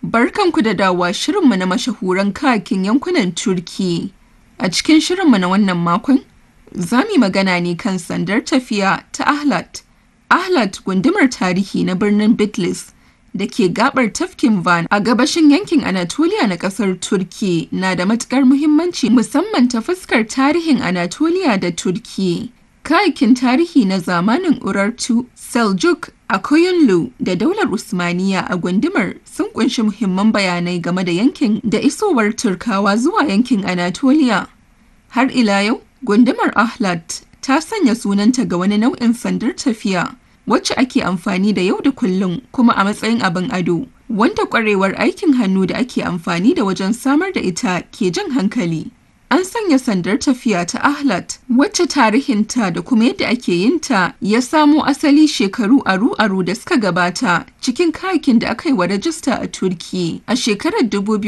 Barkanku da dawowa shirinmu na mashahuran kayakin yankunan Turki. A cikin shirinmu na wannan makon, za mu yi magana ne kan sandar tafiya ta Ahlat. Ahlat gundumar tarihi na birnin Bitlis da ke gabar tafkin Van a gabashin yankin Anatolia na kasar Turki na da matukar muhimmanci musamman ta fuskar tarihin Anatolia da Turki. Kayakin tarihi na zamanin Urartu, Seljuk, Akoyunlu da daular Usmaniya a gundumar sun kunshi muhimman bayanai game da yankin da isowar Turkawa zuwa yankin Anatolia. Har ila yau, gundumar Ahlat ta sanya sunanta ga wani nau'in sandar tafiya wacce ake amfani da yau da kullum kuma a matsayin abin ado, wanda kwarewar aikin hannu da ake amfani da wajen samar da ita ke jan hankali. An sanya sandar tafiya ta Ahlat wacce tarihinta da kuma yadda ake yin ta ya samo asali shekaru aru-aru da suka gabata cikin kayakin da aka yi wa rajista a Turki a shekarar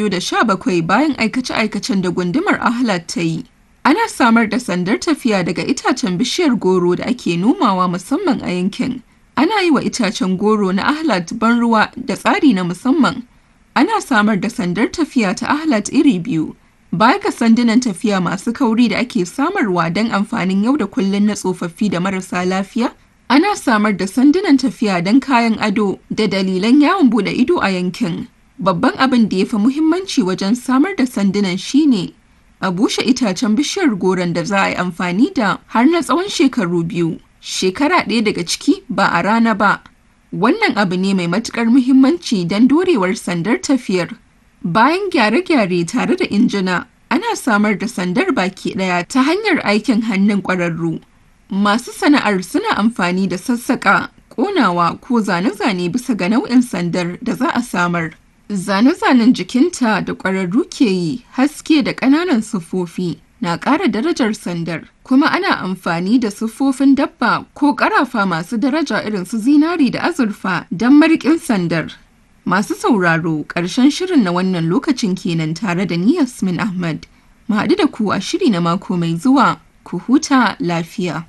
2017 bayan aikace-aikacen da gundumar Ahlat ta yi. Ana samar da sandar tafiya daga itacen bishiyar goro da ake nomawa musamman a yankin. Ana yi wa itacen goro na Ahlat ban ruwa da tsari na musamman. Ana samar da sandar tafiya ta Ahlat iri biyu. Baya ga sandunan tafiya masu kauri da ake samarwa don amfanin yau da kullun na tsofaffi da marasa lafiya, ana samar da sandunan tafiya don kayan ado da dalilan yawon bude ido a yankin. Babban abin da ya fi muhimmanci wajen samar da sandunan shine a bushe itacen bishiyar goron da za a yi amfani da har na tsawon shekaru biyu. Shekara ɗaya daga ciki ba a rana ba. Wannan abu ne mai matuƙar muhimmanci don dorewar sandar tafiyar. Bayan gyare-gyare tare da injina, ana samar da sandar baki ɗaya ta hanyar aikin hannun ƙwararru. Masu sana'ar suna amfani da sassaƙa, ƙonawa ko zane-zane bisa ga nau'in sandar da za a samar. Zane-zanen jikinta da ƙwararru ke yi, haske da ƙananan siffofi na ƙara darajar sandar, kuma ana amfani da siffofin dabba ko ƙarafa masu daraja irin su zinari da azurfa don mariƙin sandar. Masu sauraro ƙarshen shirin na wannan lokacin kenan tare da ni Yasmin Ahmad. Mu haɗu da ku a shiri na mako mai zuwa, ku huta lafiya.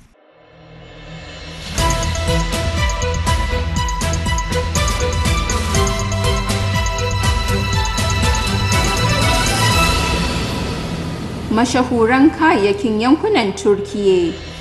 Mashahuran kayayyakin yankunan Turkiyya